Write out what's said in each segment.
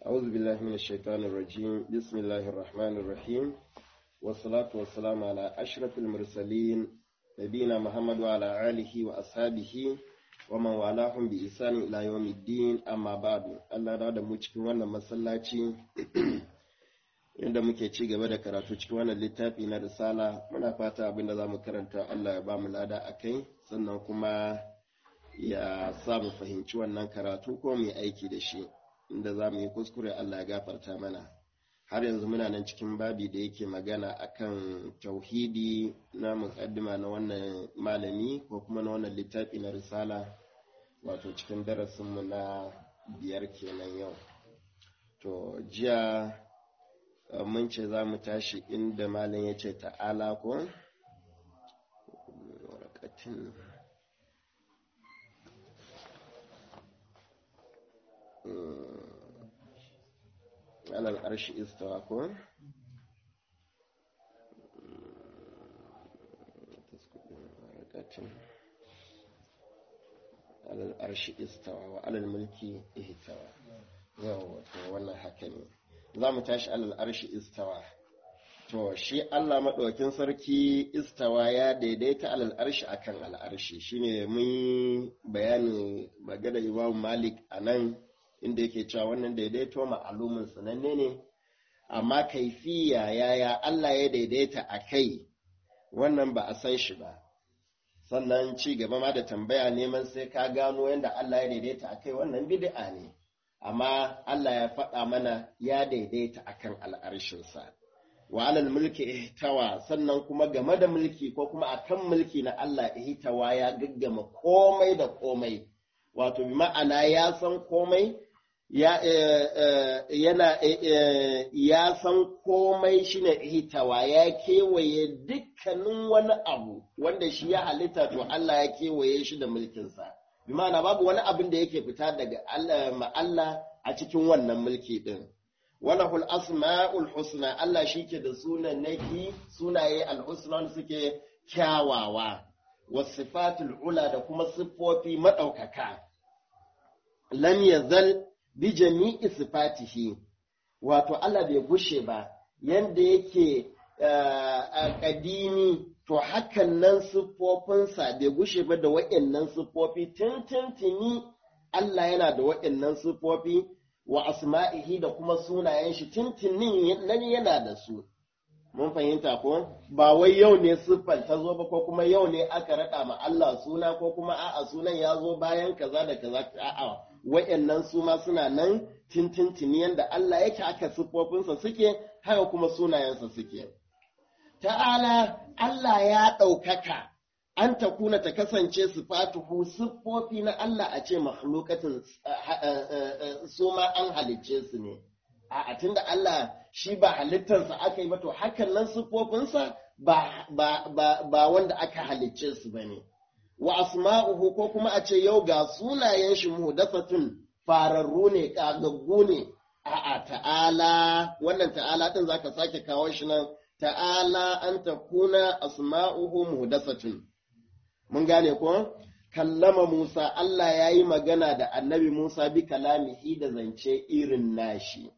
أعوذ بالله من الشيطان الرجيم بسم الله الرحمن الرحيم والصلاة والسلام على أشرف المرسلين نبينا محمد وعلى آله وأصحابه ومن والاهم بإحسان إلى يوم الدين أما بعد الله da mu cikin wannan masallaci inda muke ci gaba da karatu cikin wannan littafi na risala muna fata abin da za mu karanta Allah ya ba mu lada a kai sannan kuma ya sa mu fahimci wannan karatu ko mu yi aiki da shi inda za mu yi kuskure Allah ya gafarta mana har yanzu muna nan cikin babi da yake magana akan tauhidi na mukaddima na wannan malami ko kuma na wannan littafi na risala wato cikin darasinmu na biyar kenan yau to jiya mun ce za mu tashi inda malam ya ce ta'ala ko alal arshi istawa ko alal arshi istawa wa alal mulki ihtawa yawa to wannan haka ne za mu tashi alal arshi istawa to shi Allah maɗaukin sarki istawa ya daidaita alal arshi akan al'arshi shine mun bayani magana Imam Malik a nan inda yake cewa wannan daidaito ma'alumin sananne ne amma kaifiya yaya Allah ya daidaita a kai wannan ba a san shi ba sannan ci gaba ma da tambaya neman sai ka gano yadda Allah ya daidaita a kai wannan bid'a ne amma Allah ya faɗa mana ya daidaita akan al'arshinsa wa alal mulki ihtawa sannan kuma game da mulki ko kuma akan mulki na Allah ihtawa ya gaggama komai da komai wato bi ma'ana ya san komai ya yana ya san komai shine ihtawa ya kewaye dukkanin wani abu wanda shi ya halitta to Allah ya kewaye shi da mulkinsa bi ma'ana babu wani abin da yake fita daga Allah a cikin wannan mulki din walahul asma'ul husna Allah shike da sunan naki sunaye al-husna suke kyawawa wasifatul ula da kuma siffofi madaukaka lam yazal bi jami'i sifatihi wato Allah bai gushe ba yanda yake kadimi to hakan nan siffofinsa bai gushe ba da waɗannan siffofi tuntuntuni Allah yana da waɗannan siffofi wa asma'ihi da kuma sunayen shi tuntunin nan yana da su. Mun fahimta ko? Ba wai yau ne siffar ta zo ba ko kuma yau ne aka raɗa ma Allah suna ko kuma a'a sunan ya zo bayan kaza da kaza a'a wa'annan su ma suna nan tintintini yanda Allah yake aka siffofinsa suke haka kuma sunayensa suke. Ta'ala Allah ya ɗaukaka an ta kuna ta kasance sifatuhu siffofi na Allah a ce makhlukatin su ma an halicce su ne. A tunda Allah shi ba halittarsa aka yi ba to hakan nan siffofinsa ba wanda aka halicce su ba ne. Wa asma'uhu ko kuma a ce yau ga sunayen shi muhdathatun fararru ne kagaggu ne. A'a ta'ala wannan ta'ala din zaka sake kawo shi nan ta'ala an ta kuna asma'uhu muhdathatun. mun gane ko kallama Musa Allah ya yi magana da annabi Musa bi kalamihi da zance irin nashi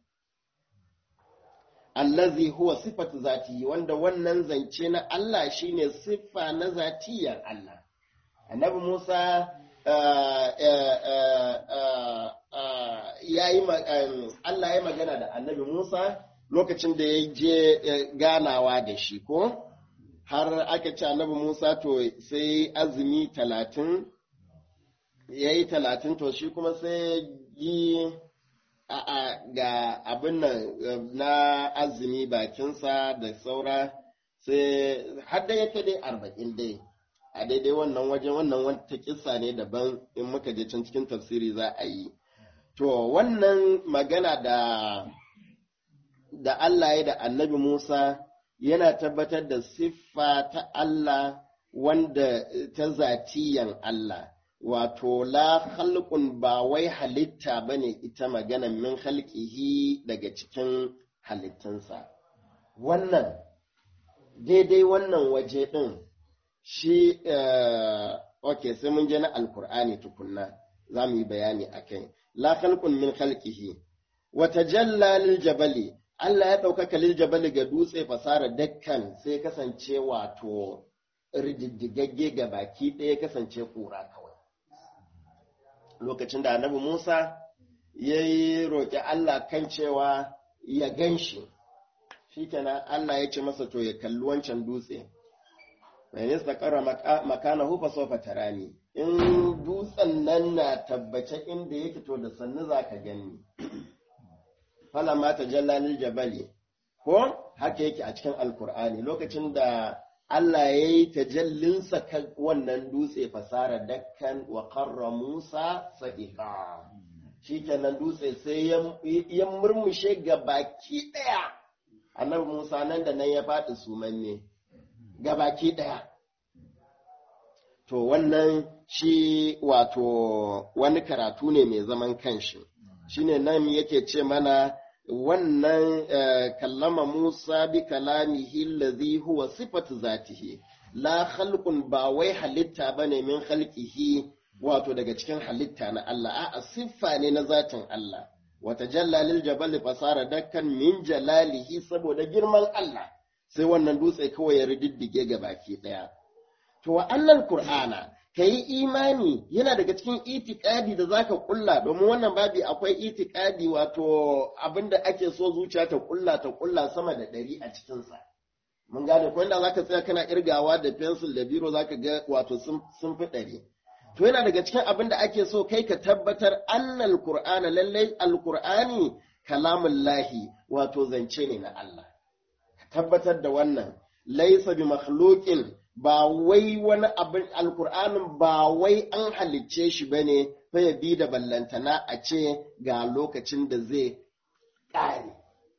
allazi huwa sifatu zatihi wanda wannan zance na Allah shine siffa na zatiyar Allah annabi Musa Allah ya magana da annabi Musa lokacin da ya je ganawa da shi ko har aka ce annabi Musa to sai azumi talatin ya yi talatin to shi kuma sai yi a ga abin nan na azumi bakinsa da saura sai har da yake dai arba'in dai a daidai wannan wajen wannan wata kisa ne daban in muka je can cikin tafsiri za a yi to wannan magana da da Allah ya da annabi Musa yana tabbatar da siffa ta Allah wanda ta zatiyan Allah, wato la khalqun ba wai halitta ba ne ita magana min halƙihi daga cikin halittunsa. Wannan, daidai wannan waje ɗin shi, ok, sai mun je na Alkur'ani tukunna, za mu yi bayani a kai. La khalqun min halƙihi, wata jalla lil jabali Allah ya ɗaukaka lil jabali ga dutse fasara dakkan sai kasance wato rididdigagge ga baki ɗaya kasance kura kawai lokacin da annabi Musa ya yi roƙi Allah kan cewa ya gan shi shikenan Allah ya ce masa to ya kalli wancan dutse mai nista ƙara makana hufa sofa tarani in dutsen nan na tabbace inda yake to da sannu za ka gani fala mata jallalil jabali ko haka yake a cikin alkur'ani lokacin da Allah ya yi tajallinsa kan wannan dutse fasara dakkan wa karra Musa sa'iqa shikenan dutse sai ya murmushe ga baki ɗaya annabi Musa nan da nan ya faɗi sumanne ga baki ɗaya to wannan shi wato wani karatu ne mai zaman kanshi shine nan yake ce mana wannan kallama Musa bi kalamihi allazi huwa sifatu zatihi la khalqun ba wai halitta bane min khalqihi wato daga cikin halitta na Allah a'a siffa ne na zatin Allah wata jallalil jabal fasara dakkan min jalalihi saboda girman Allah sai wannan dutse kawai ya rididdige ga baki daya to wa annal qur'ana ka yi imani yana daga cikin itikadi da zaka kulla domin wannan babi akwai itikadi wato abinda ake so zuciya ta kulla ta kulla sama da ɗari a cikinsa mun gane ko inda zaka tsaya kana irgawa da pencil da biro zaka ga wato sun fi ɗari to yana daga cikin abin da ake so kai ka tabbatar annal qur'ana lallai alqur'ani kalamun lahi wato zance ne na Allah ka tabbatar da wannan laysa bi makhluqin ba wai wani abin alkur'anin ba wai an halicce shi ba ne ya bi da ballantana a ce ga lokacin da zai ƙare.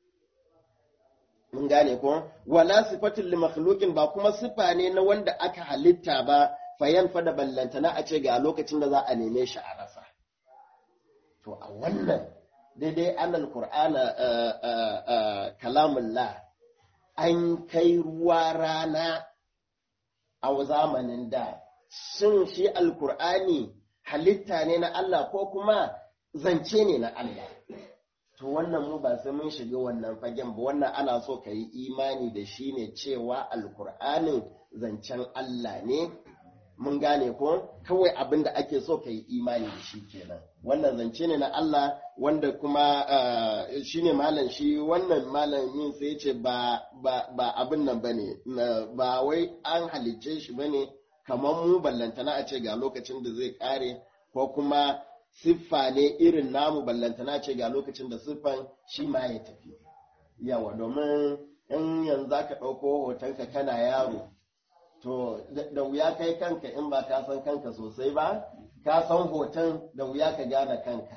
Mun gane ko? Wala sifatin li makhluqin ba kuma sifa ne na wanda aka halitta ba fayan fa da ballantana a ce ga lokacin da za a neme shi a rasa. To a wannan daidai annal qur'ana kalamullah an kai ruwa rana a zamanin da shin shi alkur'ani halitta ne na Allah ko kuma zance ne na Allah to wannan mu ba sai mun shiga wannan fagen ba wannan ana so ka yi imani da shi ne cewa alkur'anin zancen Allah ne mun gane ko kawai abin da ake so ka yi imani da shi kenan wannan zance ne na Allah wanda kuma shi ne malam shi wannan malamin sai ce ba ba abin nan ba ne ba wai an halicce shi ba ne kamar mu ballantana a ce ga lokacin da zai kare ko kuma siffa ne irin namu ballantana ce ga lokacin da siffan shi ma ya tafi yawa domin in yanzu ka ɗauko hotonka kana yaro to da wuya kai kanka in ba ka san kanka sosai ba ka san hoton da wuya ka gane kanka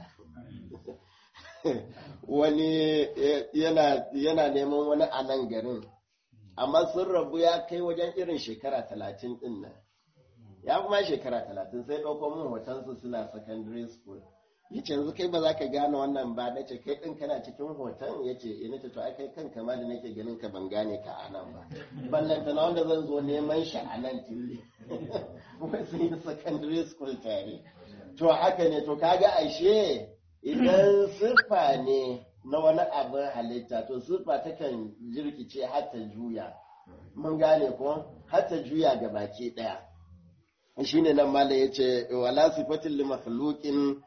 wani yana neman wani a nan garin amma sun rabu ya kai wajen irin shekara talatin din nan ya kuma shekara talatin sai ɗauko min hotonsu suna secondary school ya ce yanzu kai ba za ka gane wannan ba na ce kai ɗin kana cikin hoton ya ce ina ce to ai kai kanka ma da nake ganin ka ban gane ka a nan ba ballanta na wanda zan zo neman shi a nan tille sun yi secondary school tare to haka ne to kaga ashe idan siffa ne na wani abin halitta to siffa takan jirkice har ta juya mun gane ko har ta juya ga baki ɗaya shine nan malam yace wala sifatin li makhluqin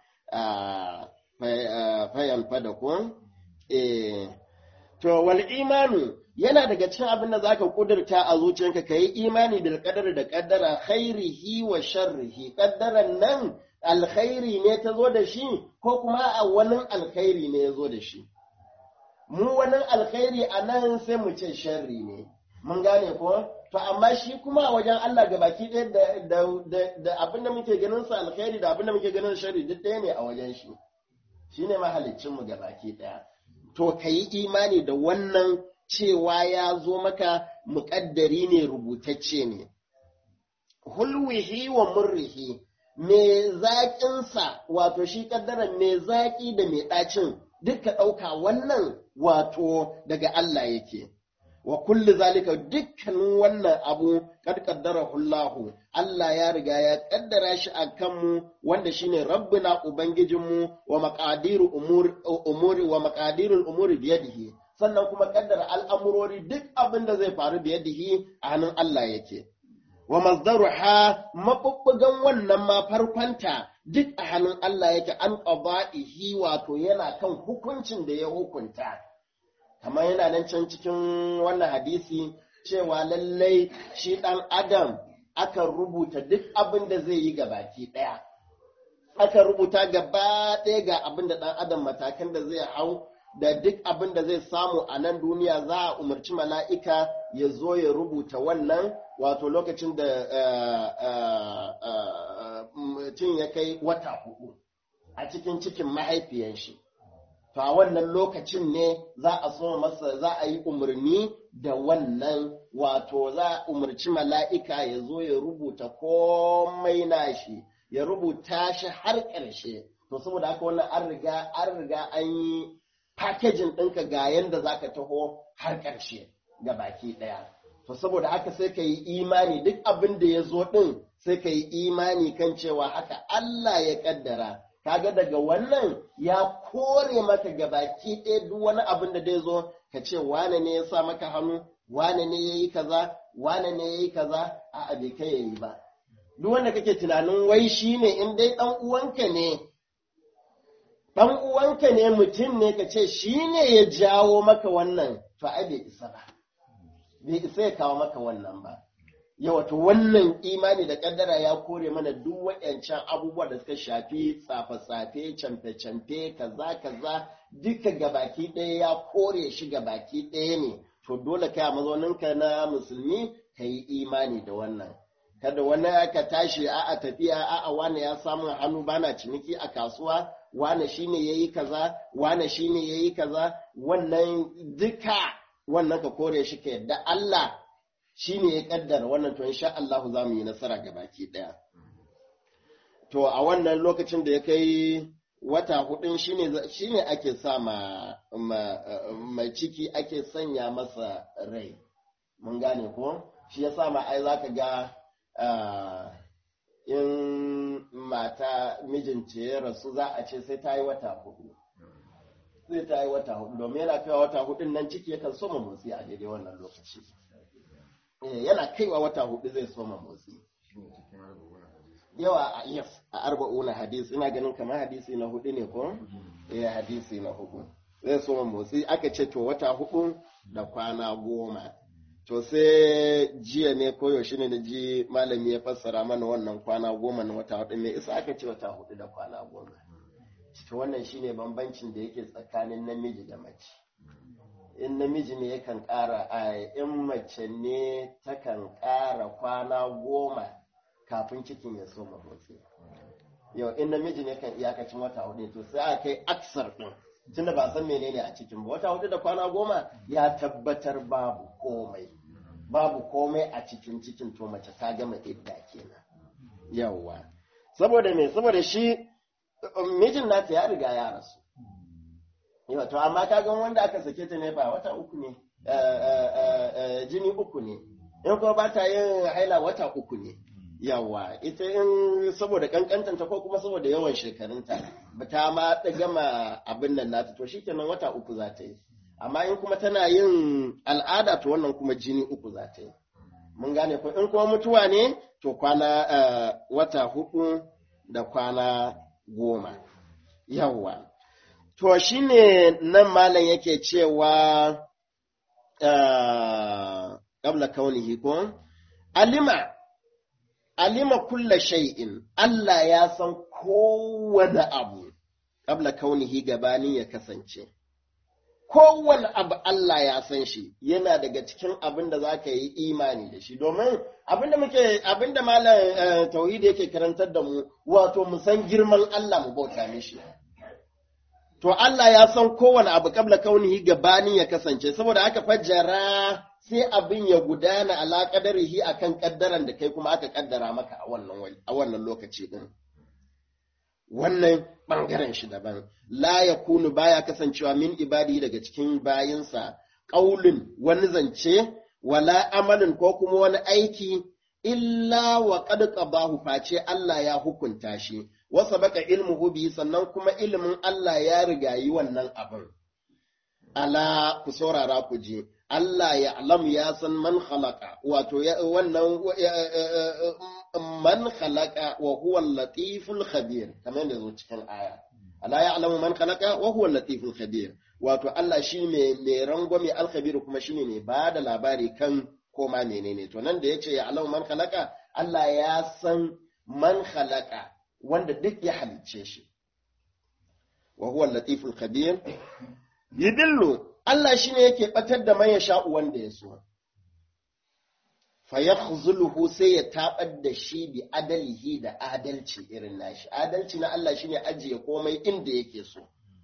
fayan fada ko? To, wal imanu yana daga cikin abin da za ka ƙudurta a zuciyarka ka yi imani bil ƙadar da ƙaddara khairihi wa sharrihi ƙaddaran nan alkhairi ne ta zo da shi ko kuma a wani alkhairi ne ya zo da shi. Mu wani alkhairi a nan sai mu ce sharri ne, mun gane ko? To, amma shi kuma a wajen Allah ga baki ɗaya da abin da muke ganin sa alkhairi da abin da muke ganin shari duk ɗaya ne a wajen shi. Shi ne mahalicinmu ga baki ɗaya. To, ka yi imani da wannan cewa ya zo maka muƙaddari ne rubutacce ne. Hulwihi wa murrihi, me zaƙinsa wato shi ƙaddaran me zaƙi da me ɗacin duka ɗauka wannan wato daga Allah yake. wa kulli zalika dukkanin wannan abu kad qaddarahu Allah Allah ya riga ya kaddara shi akan mu wanda shine rabbuna ubangijinmu wa maqadiru umuri umuri wa maqadirul umuri biyadihi sannan kuma kaddara al'amurori duk abin da zai faru biyadihi a hannun Allah yake wa mazdaruha mabubbugan wannan ma farkonta duk a hannun Allah yake an qada'ihi wato yana kan hukuncin da ya hukunta kamar yana nan can cikin wannan hadisi cewa lallai shi ɗan adam aka rubuta duk abin da zai yi gabaki ɗaya aka rubuta gaba ɗaya ga abin da ɗan adam matakan da zai hau da duk abin da zai samu a nan duniya za a umarci mala'ika ya zo ya rubuta wannan wato lokacin da mutum ya kai wata hudu a cikin cikin mahaifiyan shi. To a wannan lokacin ne za a so masa za a yi umarni da wannan wato za a umarci mala'ika ya zo ya rubuta komai nashi, ya rubuta shi har ƙarshe. To saboda haka wannan an riga an riga an yi fakejin ɗinka ga yanda za ka taho har ƙarshe ga baki ɗaya. To saboda haka sai ka yi imani duk abin da ya zo ɗin sai ka yi imani kan cewa haka Allah ya ƙaddara. Kaga daga wannan ya kore maka ga baki ɗaya duk wani abin da zai zo ka ce wane ne ya sa maka hannu, wane ne ya yi kaza, wane ne ya yi kaza, a bai kai ya yi ba. Duk wanda kake tunanin wai shi ne in dai ɗan uwanka ne, ɗan uwanka ne mutum ne ka ce shi ne ya jawo maka wannan, to ai bai isa ba. bai isa ya kawo maka wannan ba. Yawa to wannan imani da kaddara ya kore mana duk waɗancan abubuwa da suka shafi tsafe-tsafe, camfe-camfe, kaza-kaza duka gabaki ɗaya ya kore shi gabaki ɗaya ne. To dole kai a mazauninka na musulmi ka yi imani da wannan. Kada wani aka tashi a a tafiya a a wane ya samu hannu bana ciniki a kasuwa wane shine yayi kaza wane shine yayi kaza wannan duka wannan ka kore shi ka yadda Allah shi ne ya kaddara wannan to insha Allah za mu yi nasara ga baki ɗaya. To a wannan lokacin da ya kai wata hudun shi ne ake sa ma mai ciki ake sanya masa rai. Mun gane ko? Shi ya sa ma ai za ka ga in mata mijinta ya rasu za a ce sai ta yi wata hudu. zai ta yi wata hudu domin yana kaiwa wata hudun nan ciki yakan soma motsi a daidai wannan lokaci yana kaiwa wata hudu zai soma motsi yawa a yes a arba'una hadisi ina ganin kamar hadisi na hudu ne ko eh hadisi na hudu zai soma motsi aka ce to wata hudu da kwana goma to sai jiya ne ko yaushe ne na ji malami ya fassara mana wannan kwana goma na wata hudu me isa aka ce wata hudu da kwana goma to wannan shine bambancin da yake tsakanin namiji da mace in namiji ne yakan ƙara a in mace ne takan ƙara kwana goma kafin cikin ya soma motsi yau in namiji ne kan iyakacin wata hudu to sai a kai aksar ɗin tunda ba san menene a cikin ba wata hudu da kwana goma ya tabbatar babu komai babu komai a cikin cikin to mace ta gama idda kenan yawwa saboda me saboda shi mijin nata ya riga ya rasu. Yawa, to amma kaga wanda aka sake ta ne ba wata uku ne, jini uku ne, in kuma ba ta yin haila wata uku ne. Yawa, ita in saboda kankantanta ko kuma saboda yawan shekarunta, ba ta ma ta gama abin nan nata, to shi kenan wata uku za ta yi. Amma in kuma tana yin al'ada to wannan kuma jini uku za ta yi. Mun gane ko in kuma mutuwa ne, to kwana wata hudu da kwana goma. Yawwa. To shi ne nan malam yake cewa ƙabla kaunihi ko? Alima, alima kulla shay'in, Allah ya san kowane abu, ƙabla kaunihi gabanin ya kasance. Kowane abu Allah ya san shi, yana daga cikin abin da za ka yi imani da shi, domin abinda muke abinda malam tauhidi yake karantar da mu wato mu san girman Allah mu bauta mishi to Allah ya san kowane abu kabla kaunihi gabanin ya kasance saboda aka fajjara sai abin ya gudana ala qadarihi akan kaddaran da kai kuma aka kaddara maka a wannan a wannan lokaci din wannan bangaren shi daban la yakunu baya kasancewa min ibadi daga cikin bayinsa ƙaulin wani zance wala amalin ko kuma wani aiki illa wa qad qabahu face Allah ya hukunta shi wasa baka ilmuhu bi sannan kuma ilimin Allah ya rigayi wannan abin ala ku saurara ku je Allah ya alam ya san man khalaqa wato wannan man khalaqa wa huwa latiful khabir kamar yadda zo cikin aya ala ya alamu man khalaqa wa huwa latiful khabir wato Allah shi ne mai rangwame alkhabir kuma shine ne ba da labari kan koma menene to nan da yace ya alamu man khalaqa Allah ya san man khalaqa wanda duk ya halicce shi wa huwa latiful khabir yidillu Allah shi ne yake ɓatar da man ya sha'u wanda ya so. Fayakhzuluhu sai ya taɓar da shi bi adalihi da adalci irin nashi. Adalci na Allah shi ne ajiye komai inda yake so.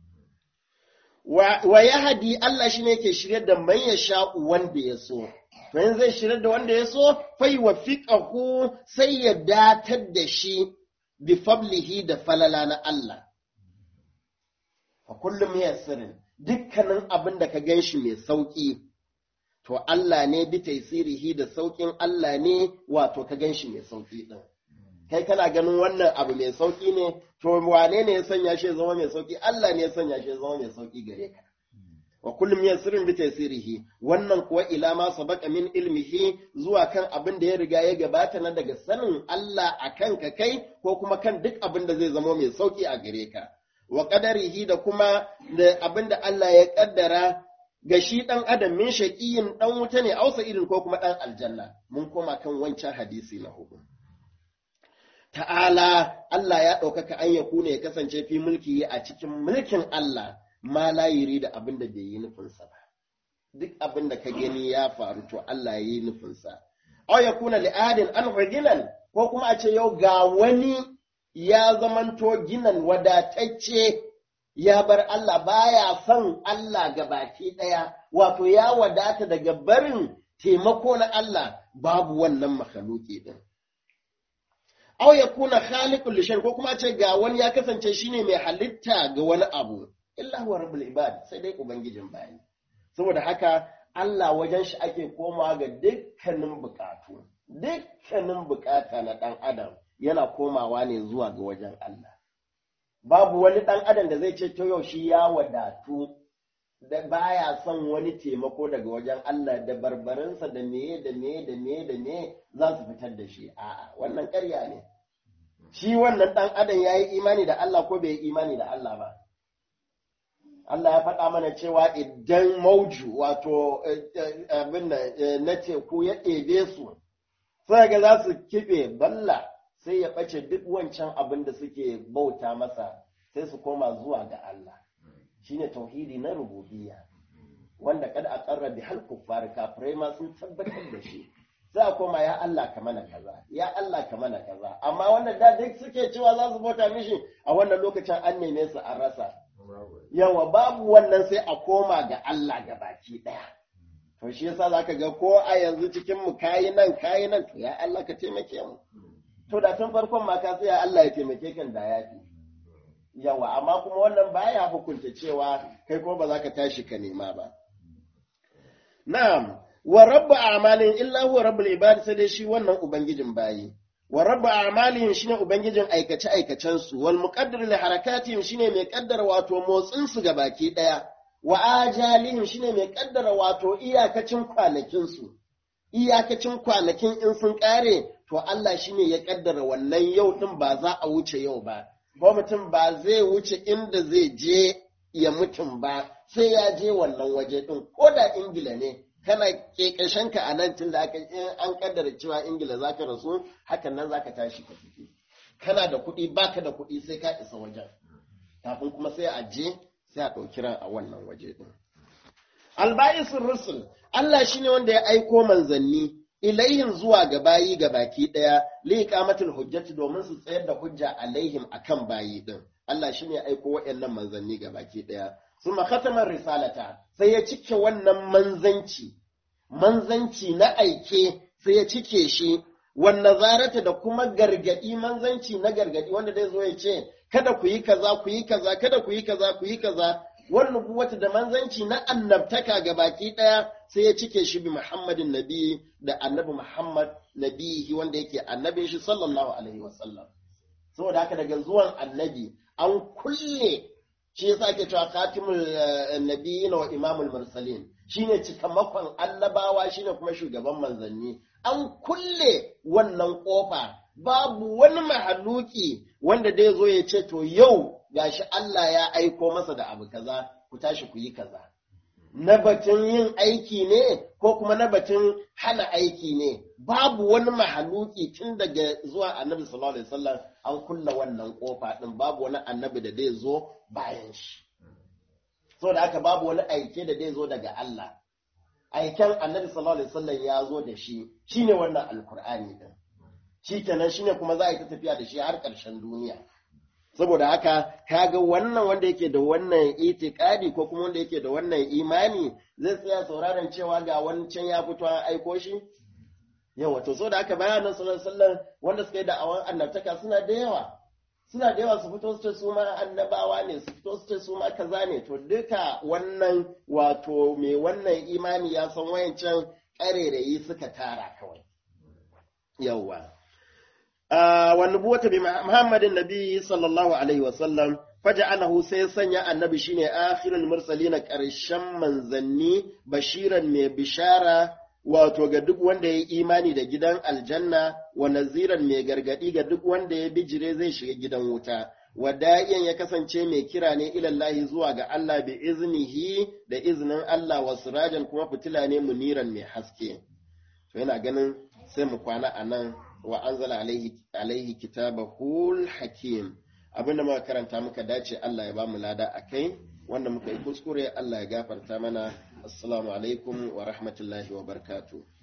Wa ya hadi Allah shi ne yake shirya da man ya sha'u wanda ya so. To yin zai shirya da wanda ya so, fai wa fiƙahu sai ya datar da shi bi fablihi da falala na Allah. Fa kullum ya sirrin. dukkanin abin da ka gan shi mai sauƙi, to Allah ne bi taisirihi da sauƙin Allah ne wato ka gan shi mai sauƙi ɗin. Kai kana ganin wannan abu mai sauƙi ne, to wane ne ya sanya shi zama mai sauƙi? Allah ne ya sanya shi zama mai sauƙi gare ka. Wa kullum ya sirrin bi taisirihi, wannan kuwa ila ma sabaka min ilmihi zuwa kan abin da ya riga ya gabata na daga sanin Allah a kan ka kai ko kuma kan duk abin da zai zama mai sauƙi a gare ka. wa ƙadarihi da kuma da abin da Allah ya ƙaddara ga shi ɗan adam min shaƙiyin ɗan wuta ne ausa irin ko kuma ɗan aljanna mun koma kan wancan hadisi na hudu. Ta'ala Allah ya ɗaukaka an ya kuna ya kasance fi mulki a cikin mulkin Allah ma layiri da abin da bai yi nufinsa ba. Duk abin da ka gani ya faru to Allah ya yi nufinsa. Au ya kuna li'adin an ko kuma a ce yau ga wani ya zamanto ginan wadatacce ya bar Allah baya son Allah ga baki ɗaya, wato ya wadata daga barin taimako na Allah babu wannan makhaluki ɗin. Au ya kuna khaliqul lishan ko kuma ce ga wani ya kasance shine mai halitta ga wani abu, illa huwa rabbul ibad sai dai ubangijin bayi. Saboda haka Allah wajen shi ake komawa ga dukkanin bukatu, dukkanin bukata na ɗan adam. yana komawa ne zuwa ga wajen Allah. Babu wani ɗan adam da zai ce to yau shi ya wadatu da baya son wani taimako daga wajen Allah da barbarinsa da meye da meye da meye da meye za su fitar da shi. A'a, wannan ƙarya ne. Shi wannan ɗan adam ya yi imani da Allah ko bai yi imani da Allah ba. Allah ya faɗa mana cewa idan mauju wato abin na teku ya ɗebe su, sai ga za su kiɓe balla sai ya ɓace duk wancan abin da suke bauta masa sai su koma zuwa ga Allah shine tauhidi na rububiyya wanda kada a ƙarra bi hal kuffar kafirai ma sun tabbatar da shi sai a koma ya Allah ka mana kaza ya Allah ka mana kaza amma wannan da duk suke cewa za su bauta mishi a wannan lokacin an neme su an rasa yawa babu wannan sai a koma ga Allah ga baki ɗaya to shi yasa zaka ga ko a yanzu cikin mu kayi nan kayi nan to ya Allah ka taimake mu to da tun farkon ma ka tsaya Allah ya taimake kan da ya fi yawa amma kuma wannan baya hukunta cewa kai ko ba za ka tashi ka nema ba na'am wa rabbu a'malin illa huwa rabbul ibad sai dai shi wannan ubangijin bayi wa rabbu a'malin shine ubangijin aikace aikacen su wal muqaddir li harakatihim shine mai kaddara wato motsin su baki daya wa ajalihim shine mai kaddara wato iyakacin kwanakin su iyakacin kwanakin in sun kare to Allah shi ne ya kaddara wannan yau ɗin ba za a wuce yau ba, ko mutum ba zai wuce inda zai je ya mutum ba sai ya je wannan waje ɗin, ko da Ingila ne, kana ka a nan tun da aka an kaddara cewa Ingila za ka rasu, hakan nan za ka tashi ka tafi. Kana da kuɗi baka da kuɗi sai ka isa wajen, kafin kuma sai a je sai a ɗauki ran a wannan waje ɗin. Alba'isun Rusul, Allah shi ne wanda ya aiko manzanni, ilayhim zuwa ga bayi ga baki ɗaya li iqamatul hujjati domin su tsayar da hujja alaihim akan bayi din Allah shine aiko waɗannan manzanni ga baki ɗaya suma khatamar risalata sai ya cike wannan manzanci manzanci na aike sai ya cike shi wan nazarata da kuma gargadi manzanci na gargadi wanda zai zo ya ce kada ku yi kaza ku yi kaza kada ku yi kaza ku yi kaza wan nubuwata da manzanci na annabtaka ga baki daya sai ya cike shi bi Muhammadin nabi da annabi Muhammad nabihi wanda yake annabin shi sallallahu alaihi wasallam saboda haka daga zuwan annabi an kulle shi yasa ake cewa khatimul nabiyyin wa imamul mursalin shine cikamakon annabawa shine kuma shugaban manzanni an kulle wannan kofa babu wani mahaluki wanda dai zo ya ce to yau gashi Allah ya aiko masa da abu kaza ku tashi ku yi kaza na batun yin aiki ne ko kuma na batun hana aiki ne babu wani mahaluki tun daga zuwa annabi sallallahu alaihi wasallam an kulla wannan kofa din babu wani annabi da zai zo bayan shi so da aka babu wani aike da zai zo daga Allah aiken annabi sallallahu alaihi wasallam ya zo da shi shine wannan alkur'ani din shi kenan shine kuma za a yi ta tafiya da shi har ƙarshen duniya saboda haka kaga wannan wanda yake da wannan itikadi ko kuma wanda yake da wannan imani zai tsaya sauraron cewa ga wancan ya fito an aiko shi yawa to so da haka bayanan sallallahu alaihi wanda suka yi da'awan annabtaka suna da yawa suna da yawa su fito su ce su ma annabawa ne su fito su ce su ma kaza ne to duka wannan wato mai wannan imani ya san wayancan ƙarerayi suka tara kawai yawa والنبوة بمحمد النبي صلى الله عليه وسلم فجعله سيسنيا النبي شيني آخر المرسلين كرشم منزني بشيرا من بشارة wato ga duk wanda ya yi imani da gidan aljanna wa naziran mai gargadi ga duk wanda ya bijire zai shiga gidan wuta wada'iyan ya kasance mai kira ne ilallahi zuwa ga Allah bi iznihi da iznin Allah wa sirajan kuma fitila ne muniran mai haske to yana ganin sai mu kwana a nan wa anzala alaihi alaihi kitabahul hakim abinda muka karanta muka dace Allah ya ba mu lada akai wanda muka yi kuskure Allah ya gafarta mana assalamu alaikum wa rahmatullahi wa barakatuh